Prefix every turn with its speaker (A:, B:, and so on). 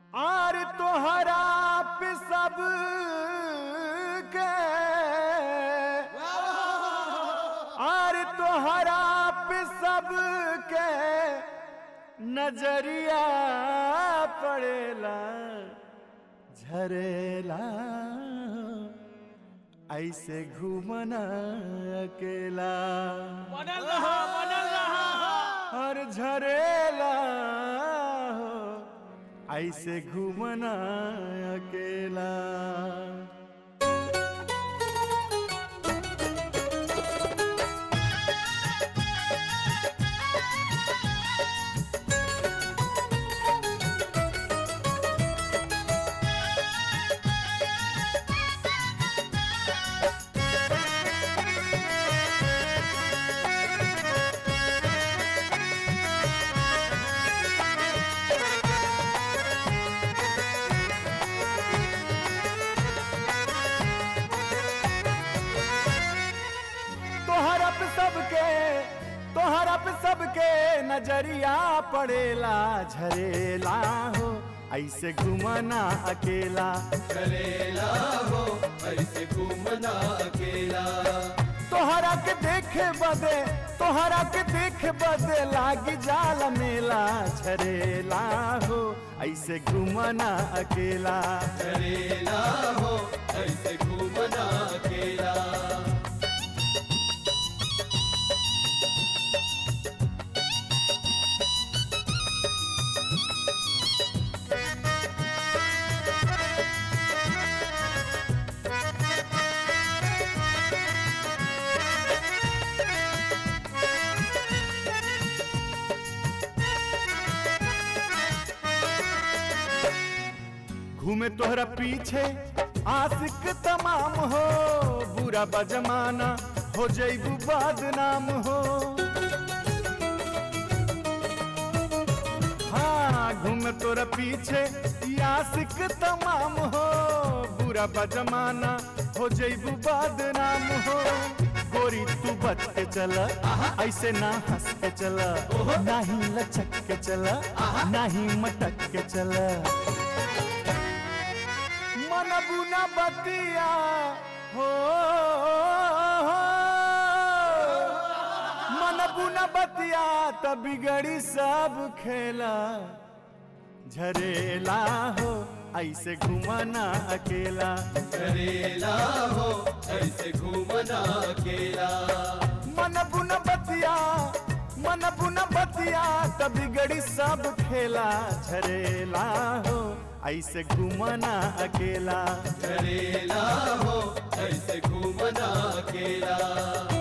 A: आर तोहरा पे सब के आर तोहरा पे सब के नजरिया पड़ेला झरेला ऐसे घूमना अकेला
B: बनल रहा बनल रहा
A: और झरेला हो ऐसे घूमना अकेला तोहरा पे सबके तोहरा पे सबके नजरिया पड़ेला झरेला हो ऐसे घुमना अकेला
C: करेला हो ऐसे घूमना अकेला
A: तोहरा के देखे बदे तोहरा के देखे बदे लागी जाल मेला झरेला हो ऐसे घुमना अकेला
C: करेला हो ऐसे घूमना अकेला
A: घूमे तोहरा पीछे आशिक तमाम हो बुरा बजमाना हो जैबू बदनाम हो हाँ घूमे तोरा पीछे ई आशिक तमाम हो बुरा बजमाना हो जैबू बदनाम हो गोरी तू बच के चल ऐसे ना हंस के चल नाही लचक के चल नाही मटक के चल मन बुना बतिया हो मन बुना बतिया त बिगड़ी सब खेला झरेला हो ऐसे घुमाना अकेला
C: करेला हो ऐसे घूमना अकेला
A: मन बुन बतिया मन बुन बतिया त बिगड़ी सब खेला झरेला हो ऐसे घुमाना अकेला
C: करेला हो ऐसे घूमना अकेला